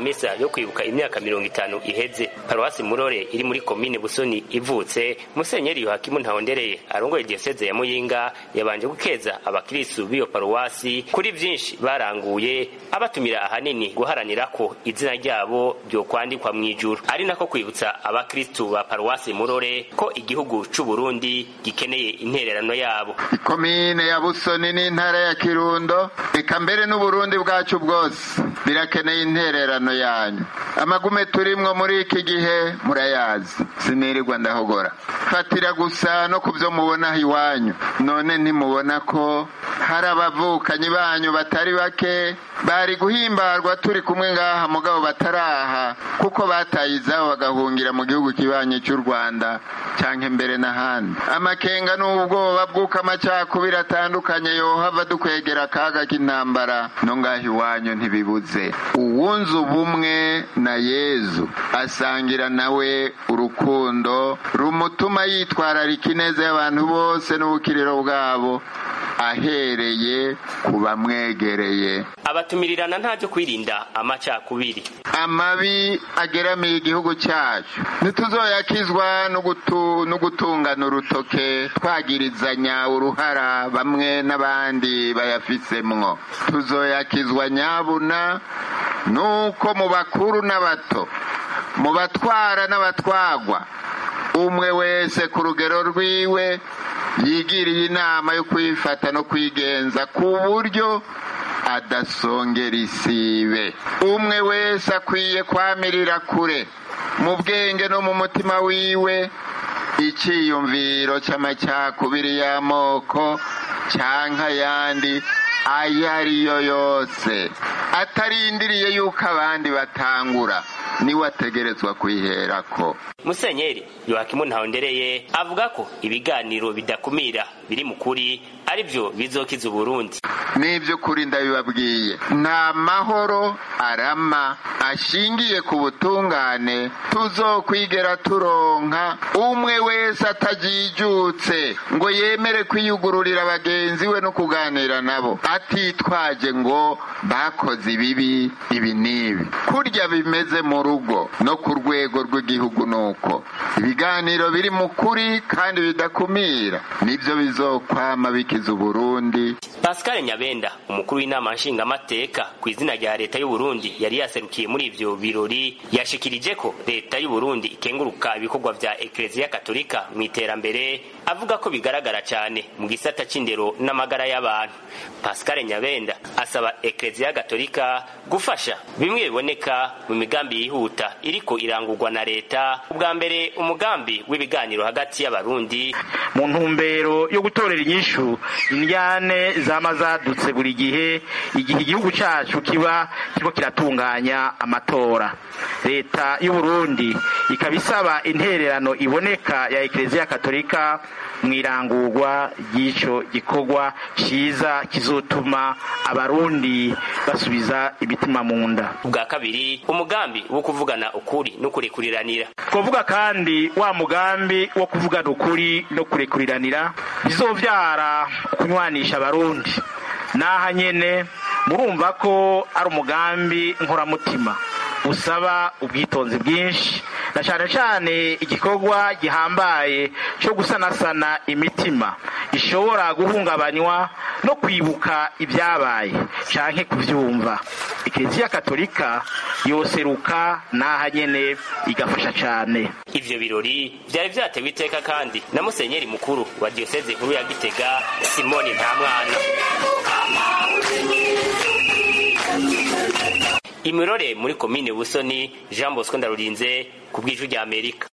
misa yo kwibuka imyaka mirongo itanu iheze paruwasi murore iri muri komine busoni ivutse musenyeri yohakimu ntahondereye arongoye diyoseze ya muyinga yabanje gukeza abakiristu b'iyo paruwasi kuri vyinshi baranguye abatumira ahanini guharanira ko izina ryabo ryokwandikwa mw'ijuru ari nako kwibutsa abakristu ba paruwasi murore ko igihugu c'uburundi gikeneye intererano yabo ikomine ya busoni n'intara ya kirundo eka mbere n'uburundi bwacu bwose birakeneye intererano yanyu amagume turimwo muri iki gihe murayazi sinirirwa ndahogora fatira gusa no ku byo mubona iwanyu none ntimubona ko hari abavukanyi banyu batari bake bari guhimbarwa turi kumwe ngaha mugabo bataraha kuko bataye izabo bagahungira mu gihugu kibanyi cy'u rwanda cyangwa mbere n'ahandi amakenga n'ubwoba bw'uko amacakubiri atandukanye yohava dukwegera akaga k'intambara no ngaho iwanyu ntibibuze uwunze ubumwe na yezu asangira nawe urukundo rumutuma yitwararika ineza y'abantu bose n'ubukiriro bwabo ahereye ku bamwegereye abatumirirana nta byo kwirinda amacakubiri amabi ageramiye igihugu cyacu ntituzoyakizwa no gutungana urutoke twagirizanya uruhara bamwe n'abandi bayafisemwo tuzoyakizwa nyabuna nuko mu bakuru n'abato mu batwara n'abatwagwa umwe wese ku rugero rwiwe yigiriye inama yo kwifata no kwigenza ku buryo adasongera isibe umwe wese akwiye kwamirira kure mu bwenge no mu mutima wiwe icyiyumviro cy'amacakubiri y'amoko cyangwa ayandi ayo ariyo yose atarindiriye yuko abandi batangura niwe ategerezwa kwiherako musenyeri yohakimu ntahondereye avuga ko ibiganiro bidakumira biri mu kuri ari byo bizokiza uburundi n'iby'ukuri ndabibabwiye nta mahoro arama ashingiye ku butungane tuzokwigera turonka umwe wese atajijutse ngo yemere kwiyugururira bagenzi we no kuganira nabo atitwaje ngo bakoze ibibi ibi n'ibi kurya bimeze mu rugo no ku rwego rw'igihugu nuko ibiganiro biri mu kuri kandi bidakumira nibyo bizokwama bikiza uburundi pascal nyabenda umukuru w'inama nshingamateka ku izina rya leta y'uburundi yari yaserukiye muri ivyo birori yashikirije ko leta y'uburundi ikenguruka ibikorwa vya ekleziya katolika mu iterambere avuga ko bigaragara cyane mu gisata c'indero n'amagara y'abantu pascal nyabenda asaba ekleziya gatolika gufasha bimwe biboneka mu migambi yihuta iriko irangurwa na leta ubwa mbere umugambi w'ibiganiro hagati y'abarundi mu ntumbero yo gutorera inyishu indyane zama zadutse buri gihe igihe igihugu cyacu kiba kiriko kiratunganya amatora leta y'uburundi ikaba isaba intererano iboneka ya ekleziya katolika mu irangurwa ry'ico gikorwa ciza kizotuma abarundi basubiza imitima mu nda ubwa kabiri umugambi wo kuvugana ukuri no kurekuriranira twavuga kandi wa mugambi wo kuvugana ukuri no kurekuriranira bizovyara kunywanisha abarundi naha nyene murumva ko ari umugambi nkoramutima usaba ubwitonzi bwinshi na cyane cyane igikorwa gihambaye cyo gusanasana imitima ishobora guhungabanywa no kwibuka ibyabaye canke kuvyumva ekleziya katolika yoseruka naha nyene igafasha cane ivyo birori vyari vyatewe iteka kandi na musenyeri mukuru wa diyoseze nkuru ya gitega simoni ntamwana imirore muri komine busoni jean bosco ndarurinze ku bw'ijwi rya amerika